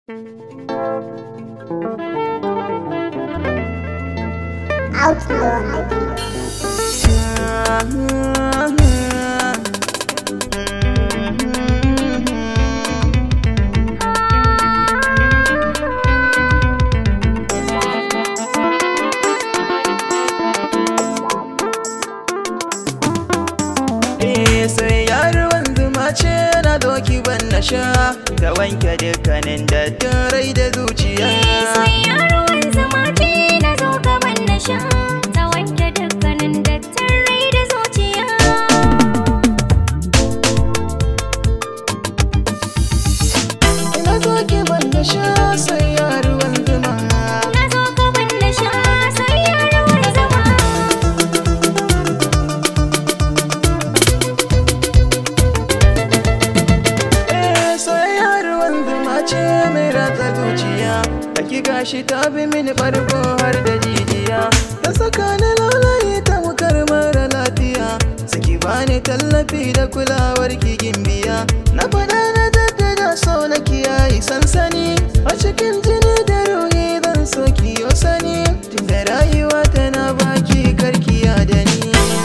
Outlaw Idea. Eh sai yaruwan zuma ce na doki ban na sha ta wanke dukkanin dattin rai da zuciya Soyayya ruwan zama ce na zo gaban na sha ta wanke dukkanin dattin rai da zuciya. ina doki ban na sha sai yaruwan zuma Na zo gaban na sha soyayya ruwan zama. Eh sai yaruwan zuma ce mai ratsa zuciya hakika shi ta bi mini farko har da jijiya ta saka ni lalaye ta mukar mara lafiya saki bani tallafi da kulawar kigin biya na faɗa na daddada so na kiyaye sansani a cikin jini da ruhi zan so kiyo sani tunda rayuwa tana baki karkiya da ni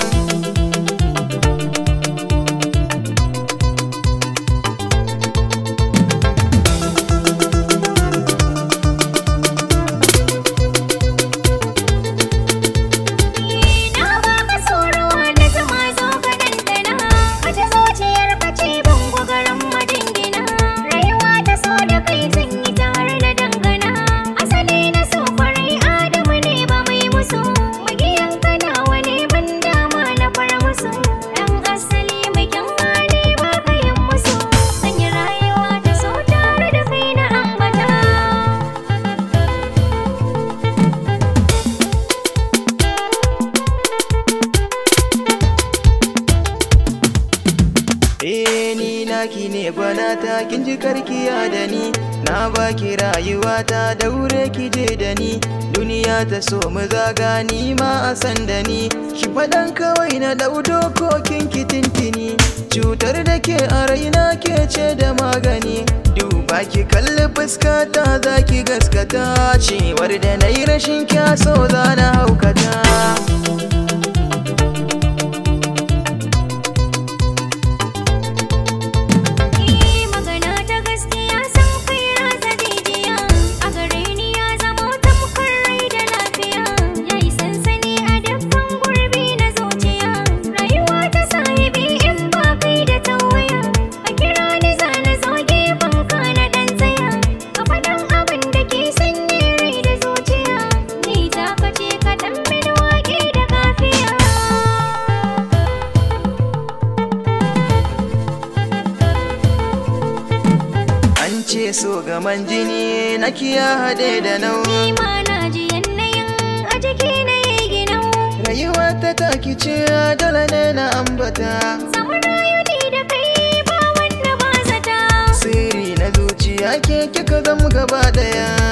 Na baka tsorowa na zama zo ka dandana Wata zuciyar ka ce bango garin majingina Rayuwa ta so da kai zan yi tare da dangana Asali na so kwarai Adamu ne ba mai musu Magiyan kanawa ne ban dama na far musu Dan asali mai kyan hali ba ka yin musu Zan yi rayuwa ta so tare da kai na ambata Eh ni naki ne bana ta kin ji karkiya da ni na baki rayuwa ta daure ki je da ni duniya ta so mu zaga ni ma a san da ni ki faɗan kawai na ɗau dokokin ki tintini cutar da ke a raina ke ce da magani duba ki kalli fuskata za ki gaskata cewar da na yi rashin kyaso za na haukata Ni magana ta gaskiya san kai rasa jijiya a gare ni ya zama tamkar rai da lafiya yayi sansani a dukkan gurbi na zuciya rayuwa ta sahibi in ba kai da tawaya a kira ni zana zo gefen ka na dan tsaya ka faɗan abin da ke sanye rai da zuciya ni ta kace ka dan mini waƙe da kafiya An ce so gaman jini na kiya haɗe da nau Ni ma na ji yanayin a jiki na yi ginau Rayuwa ta taki ce dole ne na ambata Samu rayu ni da kai ba wanda ba zata Sirri na zuciya ke kika zama gaba daya